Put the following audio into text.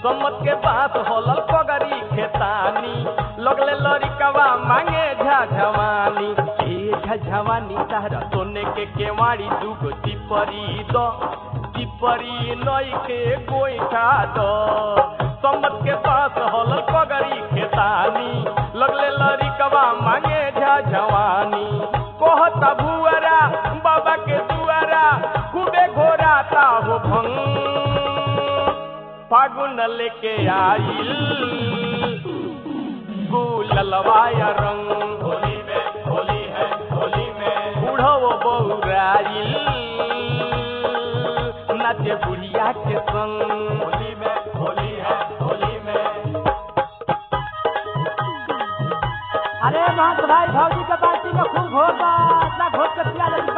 सम्मत के पास होलल पगरी खेतानी लगले लड़िकवा मांगे झझवानी ए झझवानी तारा सोने के केवाड़ी दुगो चिपरी द चिपरी नई के गोईठा द सम्मत के पास होलल पगरी खेतानी लगले लड़िकवा मांगे झझवानी कहता भुअरा बाबा के दुआरा खूबे घोराता हो भंग फागुन लेके आइल गुललवाया रंग होली में होली है होली में बूढ़ो बौराइल नाचे बुढ़िया के संग होली में होली है होली में अरे महंत भाई भौजी के बाल्टी में खूब घोर बा इतना घोर के पिया ले